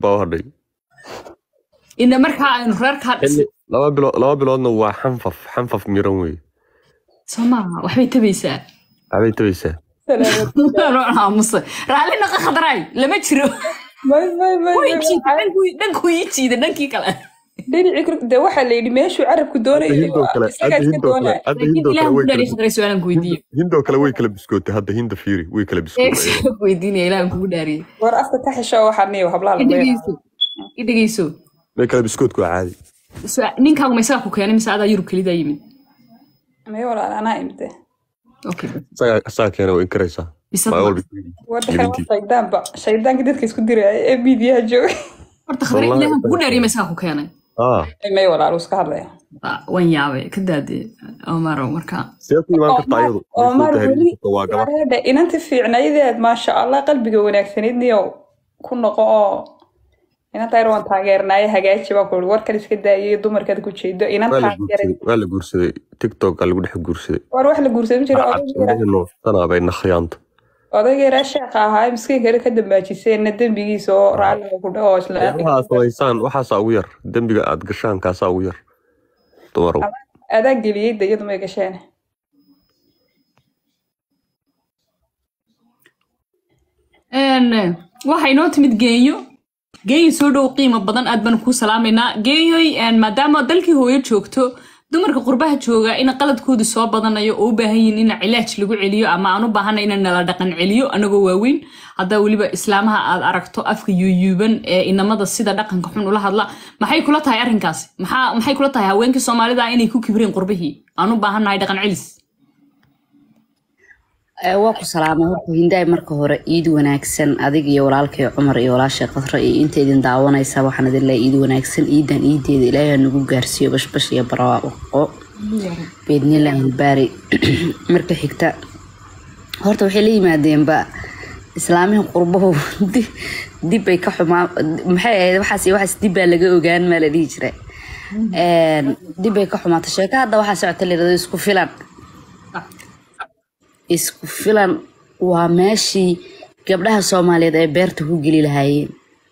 baa u hadhay ina markaa aynu reerkaa xilli laba bilood laba biloodna waa xanfaf xanfaf miran wey soo maaha waxbay tabaysaa waxbay tabaysaa aamusa raalli naqa khadaraay lama jiro may may may Way jiida, dhankuu- dhankuu ii jiida dhankii kale dhinaci kor de waxaa la yidhi meeshuu carabku hadda doonayay hindoo kale isagaa hadda iska hindoo kale doonaya hadda laakiin hindoo ilaah kale way ku dhaariy kala khadaray su-aalan ku weydiiye hindoo kale way kala biskootay hadda hinda fiiri way kala biskootay weydiinaya ilaah kugu dhaariyey war afka ka xisho waxaa niyo hablaha i lagu dhegeyso i dhegeyso way kala biskootku waa caadi Su- ninkaagu ma isagaa ku keenay mise adaa yurub kelidaa yimid may walaal anaa imte okay isagaa isagaa keena way inkaraysaa Bisad maa ma- walba wadhakan Gelintii. shaydaanba shaydaanka dadka isku diraya ee miidiyaha jooga horta khadare Wallahi, ilaah kugu dhaariyey ma isagaa ku keenay ah may walaal uu iska hadlaya Ah, waan yaabay ka daadee omaro marka see ku imaan kartaa iyadu Omar Way soo weli tahriibin kartaa, waa gabar wareedhe inanta fiicnaydeed maasha allah qalbiga wanaagsaneyd niyo ku noqo oo inanta yar waan taageernaaye hagaaji baa ku warkan iska daayay dumarkaad ku jeedo inan waa la taageeray guursaday waa la guursaday tiktok lagu dhex guursaday war wax la guursan jiro indhahii nuuxsanaa bay nakhiyaanta odaygeeraa sheekha ahaa miskiinka yar ka dambaajiseenna dembigiisa oo raalliga ku dhaho isla waxaa samaysaan waxaasaa ugu yar dembiga aad gashaan kaasaa ugu yar dumarow adaa geliyey de iyadu may gasheen Een, waxaa inoo timid geenyo geenyo soo dhow qiimo badan aad baan kuu salaamaynaa geenyoy een, maadaama dalkii hooyo joogto dumarka qurbaha jooga in qaladkoodu soo badanayo oo u baahan yihiin in cilaaj lagu celiyo ama aan u baahana in nala dhaqan celiyo anagoo waaweyn haddaa weliba islaamaha aad aragto afka yuuyuuban ee inamada sida dhaqanka xun ula hadla maxay kula tahay arrinkaasi maxaa maxay kula tahay haweenkii soomaalida inay ku kibreen qurbihii aan u baahannahay dhaqan celis Ee, waa ku salaamay horta hindaay marka hore iid wanaagsan adig iyo walaalkay cumar iyo walaashay qasra iyo inta idin daawanaysa waxaan idin leeyahay iid wanaagsan iidan iideeda ilaahay ha nagu gaarsiiyo bashbash iyo barwaaqo beednilah hilbaari marka xigta horta waxay la yimaadeenba islaamihii qurbahu di- dib ay ka xumaa maxay ahayd waxaas iyo waxaas dib baa laga ogaan maa la dhihi jira Een, dib ay ka xumaata sheeka hadda waxaa socota la yidhahdo isku filan isku filan waa meeshii gabdhaha soomaaliyeed ay beerta ku geli lahaayeen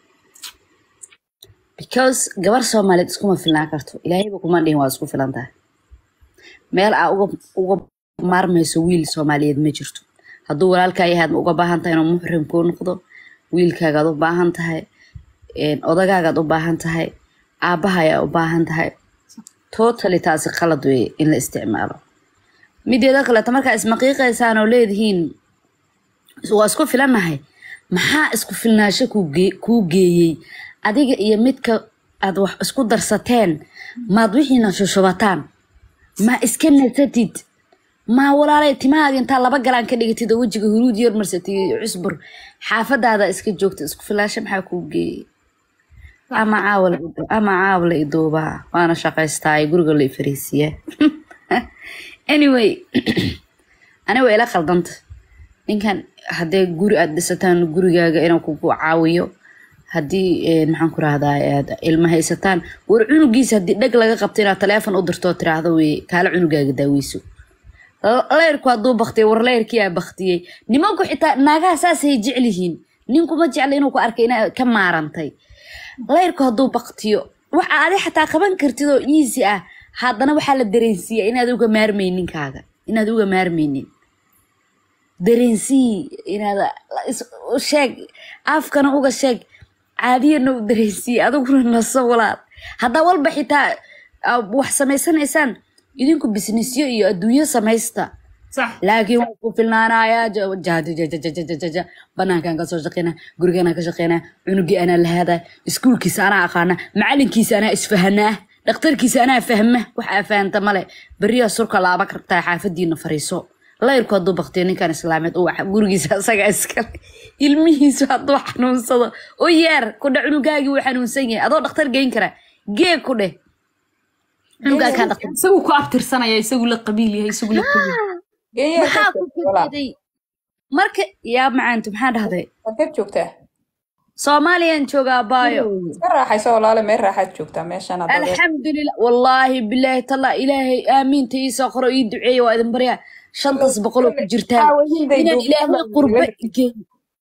because gabar soomaaliyeed iskuma filnaan karto ilaahayba kuma dhihin waa isku filan tahay meel aa uga uga maarmayso wiil soomaaliyeed ma jirto hadduu walaalkaa yahay aad uga baahan tahay inuu muxrim kuu noqdo wiilkaagaad u baahan tahay een, odagaagaad u baahan tahay aabbaha ayaa u baahan tahay totally taasi qalad weeye in la isticmaalo mideeda kaleeto markaa ismaqiiqaysaan oo leedihiin waa isku filannahay maxaa isku filnaasho kuu gee- kuu geeyey adiga iyo midka aad wax isku darsateen maad wixiina shushubataan ma iska nasatid ma walaalay timahaaga intaa laba galaan ka dhigatid oo wejiga huruud yar marsatid iyo cusbur xaafadaada iska joogta isku filaasho maxaa kuu geeyey ama caawala ama caawala iduubaa waana shaqaystaa ee guriga la ifariisiyaa anyway aniga waa ila khaldanta ninkan haddee guri aad dhisataan gurigaaga inuu kugu caawiyo haddii eh, maxaan ku rahdaa aad ilma haysataan war cunugiisa haddii dheg laga qabto inaad taleefon u dirto oo tiraahdo wey kaala cunugaaga daaweyso L- leyrku hadduu baktiyay war leyrkii aa baktiyey nimanku xitaa naagaha saasay jecel yihiin ninkuma jecla inuu ku arkay inaa ka maarantay leyrku hadduu baktiyo waxa adi xataa qaban kartid oo easy ah haddana waxaa la dareensiiya inaad uga maarmaynin ninkaaga inaad uga maarmaynin dareensii inaad is- u sheeg afkana uga sheeg caadiyana u dareensii adiguna naso walaal haddaa walba xitaa aa wax samaysanaysaan idinku bisnisyo iyo adduunyo samaysta sax laakiin waan ku filnaanayaa ja- ja- ja- ja- ja- ja- ja- ja- ja. banaankaan ka soo shaqeynaa guriganaan ka shaqeynaa cunugii anaa lahaadaa iskuulkiisa anaa aqaana macalinkiisa anaa isfahanaa dhakhtarkiisa anaa fahma wax aa fahanta male beriyaa surka laaba kartaa xaafadiina fariiso layrku hadduu baktiyo ninkan islaameed uu wax- gurigiisa asaga iskale ilmihiisu hadduu xanuunsado u yeer kudha cunugaagii wuu xanuunsan yahay adoo dhakhtar geyn kara gee ku dheh cunugaa kaan dhakhtar isagu ku abtirsanaya isagu la qabiil yahay isagu la qabiil Kenya maxaa ka ku joogtaa walaal? kadeeday marka yaa macaantu maxaa dhahday Halkeed joogtaa soomaaliyan joogaa baayo iska raaxayso walaale meel raaxaad joogtaa meeshaan hadda alxamdulilah wallaahi bilaahi talla ilaahay aamiinta ii soo qoro ii duceeya waa idin baryaa shantas boqol oo ku jirtaan Aawo, hinday inaan duubtaan ilaahay baa qurba wiilal. geeyo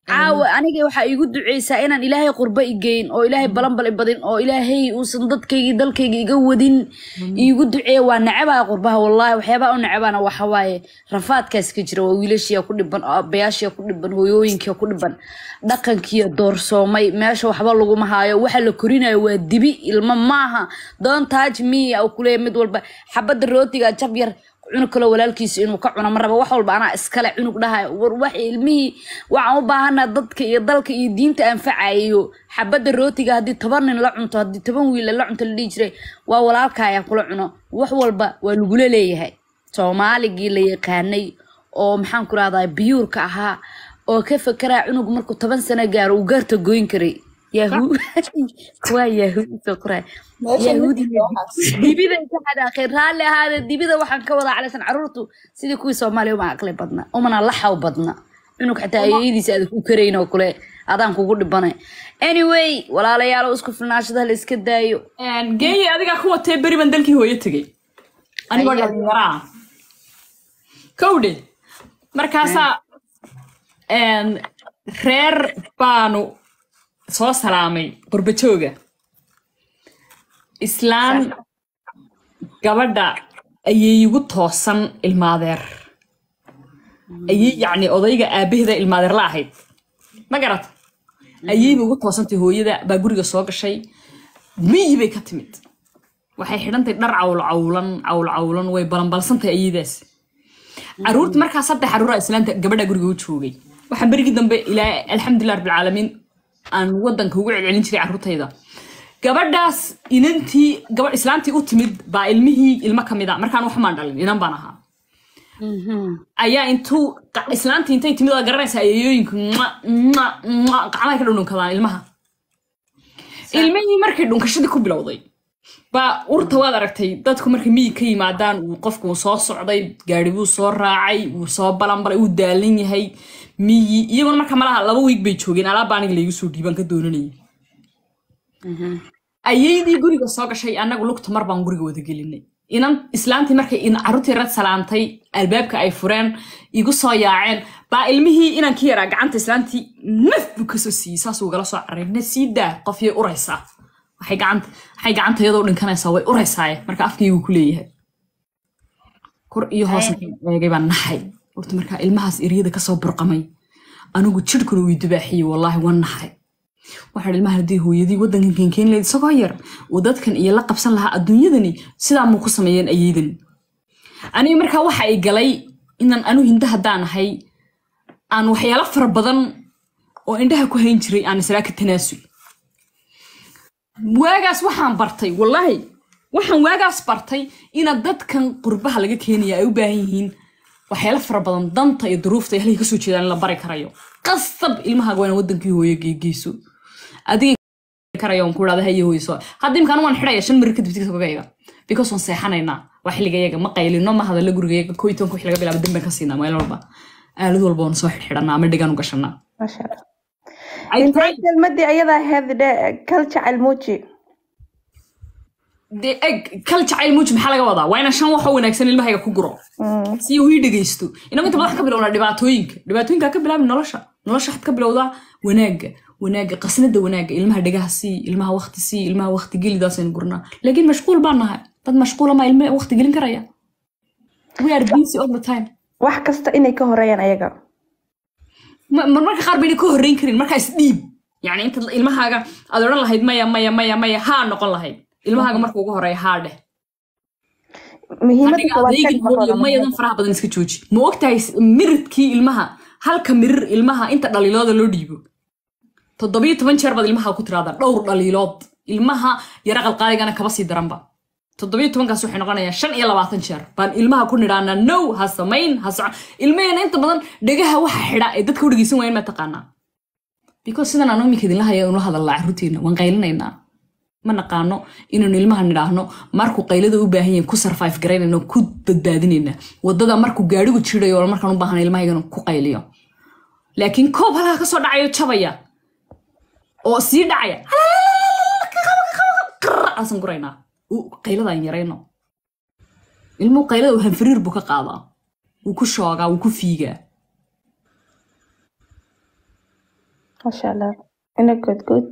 caawa aniga waxaa iigu duceysaa inaan ilaahay qurbo igeyn oo ilaahay balanbal ibadin oo ilaahay uusan dadkaygi dalkayga iga wadin iigu duceeya waa necebaa qurbaha wallaahi waxyaabaa u necebana waxa waaye rafaadkaas ka jira waa wiilashiya ku dhiban oo abayaashiya ku dhiban hooyooyinkiya ku dhiban dhaqankiya doorsoomay meesha waxba laguma haayo waxa la korinayo waa dibi ilmo maaha doon taaj miya uu kuleeya mid walba xabadda rootiga jab yar cunug kaloo walaalkiisa inuu ka cuno ma raba wax walba anaa iskale cunug dhahayo war wax ilmihii waxaan u baahana dadka iyo dalka iyo diinta anfacayo xabadda rootiga haddii toban nin la cunto haddii toban wiil la cunto la dhihi jiray waa walaalka ayaa kula cuno wax walba waa lagula leeyahay soomaaligii la yaqaanay oo maxaan ku rahdaa biyuurka ahaa oo ka fekeraa cunug markuu toban sano gaaro uu gaarta goyn karay yahu waa yahuudi soo qoray yahuudi dibida ka xanaaqeen raalli ahaade dibida waxaan ka wadaa calaysan caruurtu sidii kuwii soomaaliya uma aqli badna umana laxaw badna cunug xataa ayadiisa aad ku karayn oo kule adaan kugu dhibanay anyway walaalayaal isku filnaashada la iska daayo geeyi adigaa ku watee beri baan dalkii hooyo tegey anigoo Ayaa. dhalinyaraa kowdhe markaasaa een, reer baanu soo salaamay qurbajooga islaan gabadha ayay igu toosan ilmaadeer ayay yacni odayga aabaheeda ilmaadeer la ahayd ma garata ayayba ugu toosantay hooyada baa guriga soo gashay miyi bay ka timid waxay xidhantay dhar cawl cawlan cawl cawlan way balanbalsantahay ayadaas caruurta markaa saddex caruura islaanta gabadha guriga u joogay waxaan berigii dambe ilaa alxamdulilah rabbilcaalamiin aan wadanka ugu celcelin jiray caruurtayda gabadhaas inantii gabadh islaantii u timid baa ilmihii ilmo ka mid a markaan waxmaan dhalin inan baan ahaa ayaa intuu qa- islaantii intay timid waa garanaysaa ayeeyooyinku gacmahay ka dhundhunkadaan ilmaha ilmihii markay dhunkashadii ku bilowday baa urta waad aragtay dadku markay miyi ka yimaadaan uu qofku uu soo socday gaari buu soo raacay wuu soo balanbalay uu daalan yahay miyi iyaguna marka malaha laba wiig bay joogeen alaabba aniga laygu soo dhiibaan ka doonanayay ayaydii guriga soo gashay annagu lugta mar baan guriga wada gelinay inan islaantii markay in carruurtii rad salaantay albaabka ay fureen igu soo yaaceen baa ilmihii inankii yaraa gacanta islaantii naf buu kasoo siiyey saasuu gala soo caray na sii daa qof yay uraysaa waxay gacanta waxay gacanta iyadoo dhinkanaysaa way uraysaaye marka afkaygu ku leeyahay kor iyo hoos eegay baan naxay horta markaa ilmahaas eryada kasoo burqamay anigu jidhkuna wii dubaaxiyey wallaahi waan naxay waxaan ilmaha haddii hooyadii waddankan keenkeen lahayd isagoo yar uu dadkan iyo la qabsan lahaa adduunyadani sidaa muu ku sameeyeen ayeydan aniga markaa waxa ay galay inaan anu hinda haddaan ahay aan waxyaalo fara badan oo indhaha ku hayn jiray aan israa ka tanaasul waagaas waxaan bartay wallaahi waxaan waagaas bartay inaad dadkan qurbaha laga keenaya ay u baahan yihiin waxyaalo fara badan danta iyo duruufta iyo halkay kasoo jeedaan in la bari karayo qasab ilmahaaga waa inaan wadankii hooyo geegeyso adiga karayo on ku dhahda hayo hooyso hadda imkaan waan xidhaya shan marir kadib tiktokgayga because waan seexanaynaa waa xilligayaga ma qaylino ma hadallo gurigayaga koo iyo tobanka wixii laga bilaabo dambaan ka siinaa meel walba aalad walba waan soo xidhxidhanaa ama dhigaan u gashanaa Masha Allah. I intay tried- kelmadii ayadaa ahayd dhe kal jacayl muuji dee eg kal jacayl muuji maxaa laga wadaa waa inaan shan wax oo wanaagsan ilmahayga ku guro si uu ii dhegeysto inagu inta badan waxaan ka bilownaa dhibaatooyinka dhibaatooyinka ha ka bilaabi nolosha nolosha waxaad ka bilowdaa wanaagga wanaagga qasnada wanaagga ilmaha dhegaha sii ilmaha wakti sii ilmaha wakti gelidaasaynu gurnaa laakiin mashquul baan nahay dad mashquula maa ilme wakti gelin karaya we are busy all the time wax kasta inay ka horeeyaan ayaga Ma- mar- marka qaar bayna ka horreyn karin markaa isdhiib yani inta ilmahaaga aad odhan lahayd maya maya maya maya haa noqon lahayd ilmahaaga marka ugu horeeya haa dheh muhiimada adiga koowaad adeegin ka hooyo maqan mayadan faraha badan iska jooji ma ogtahay s- miridkii ilmaha halka mirir ilmaha inta dhaliilooda loo dhiibo toddobiyo toban jeer baad ilmaha ku tiraahdaa dhowr dhaliilood ilmaha yara qalqaaligana kaba sii daranba toddobiyo tobankaas waxay noqonayaa shan iyo labaatan jeer baan ilmaha ku nidhaanaa now ha samayn ha soco ilmaheena inta badan dhegaha waxa xidha ee dadka u dhegeysan waayeen ma taqaanaa because sidan aan imika idinla haya ula hadalnaa carruurteena waan qaylinaynaa ma naqaano inaynu ilmaha nidhaahno markuu qaylada u baahan yahin ku survive garaynayno ku badbaadinayna wadada markuu gaadhigu jirayo oo markaan u baahan ilmahaygan ku qayliyo laakiin koob halkaa kasoo dhacayo jabaya oo sii dhacaya aasan guraynaa U- qayladaan yarayno ilmuhu qaylada uu hanfariir buu ka qaadaa wuu ku shoogaa wuu ku fiigaa maasha allah ina good good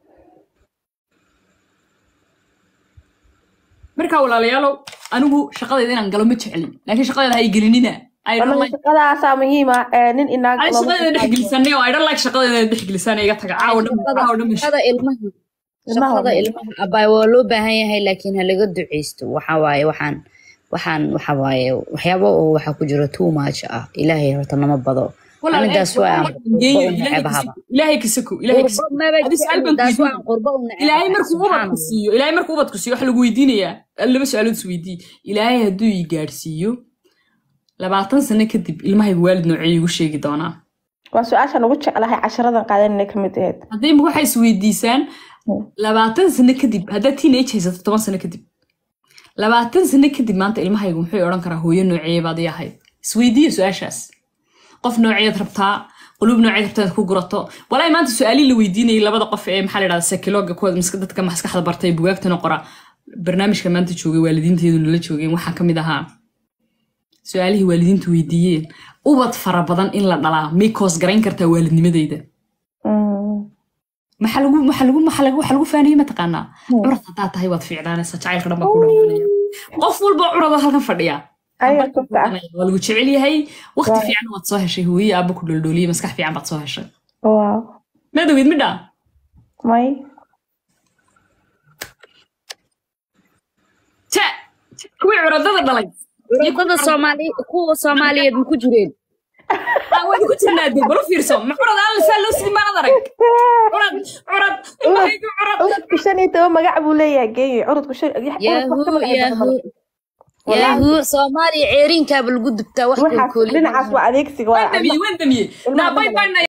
marka walaalayaalow anigu shaqadayda inaan galo ma jeclin laakiin shaqadayda ha i gelinina I don't anaga like- shaqadaasaa muhiima nin inaag ay shaqadayda dhexgelisanay oo I don't like shaqadayda dhexgelisanay iga taga caawa dhan caawa dhan shaqada ilmaha shaqada ilmaha abaay waa loo baahan yahay laakiin ha laga duceysto waxa waaye waxaan waxaan waxa waaye waxyaabo oo waxa ku jira too much ah ilaahay horta nama bado Walaal, anigaas eh, waa geeyo, qurbo u Ilaahay necebahaba kasako, ilaahay kasako ilaahay kasako qurbo maba Hadii su'aal baan taas ku waan qurbo u neceb ilaahay markuu ubadku siiyo ilaahay markuu ubadku siiyo waxa lagu weydiinayaa laba su-aalood is weydii ilaahay hadduu i gaadhsiiyo labaatan sano kadib ilmahayga waalid noocee igu sheegi doonaa waa su-aashaan ugu jeclahay casharadan qaadanina ka mid aheyd hadday imika waxay is weydiisaan labaatan sano kadib haddaad teenage haysato toban sano kadib labaatan sano kadib maanta ilmahaygu muxuu odhan karaa hooyo noocee baad ii ahayd isweydiiya su-aashaas qof nooceed rabtaa qulub nooceed rabtaa inaad ku gurato walaahi maanta su-aalihii la weydiinayay labada qof ee maxaa la dhahda sekiloga kuwa maska- dadka maskaxda bartay bugaagtana qora barnaamijka maanta joogay waalidiinteedu nala joogeen waxaa ka mid ahaa su-aalihii waalidiintu weydiiyeen ubad fara badan in la dhalaa may koos garayn kartaa waalidnimadeyda maxaa lagu maxaa lagu maxaa lagu waxa lagu faaniyey mataqaanaa curad haddaa tahay waad fiicnaanaysaa jacaylka dhan baa ku dhamaanaya qof walba curada halkan fadhiya Ayaa sabta ah. waa lagu jecel yahay waqti Waa. fiican waad soo heshay hooye aaba ku dholdhooliyey maskax fiican baad soo heshay waaw maadawid midha may ja kuwii curadada dhalay curadada soomaali kuwa soomaaliyeed ma ku jireen Ah, waan ku jirnaa dee balo fiirso ma curad alla saa loo sidi maanad arag curad curad ilmahaygu curad curudku shan iyo toban magac buu leeyahay geeyo curudku shan yahu yahu yahu soomaaliya ceerinkaaba lagu dubtaa wax waxaas kolkooliya dhinacaas waa adeegsiga waa waan damiyey waan damiyey Ilmaha naa bay badan. bay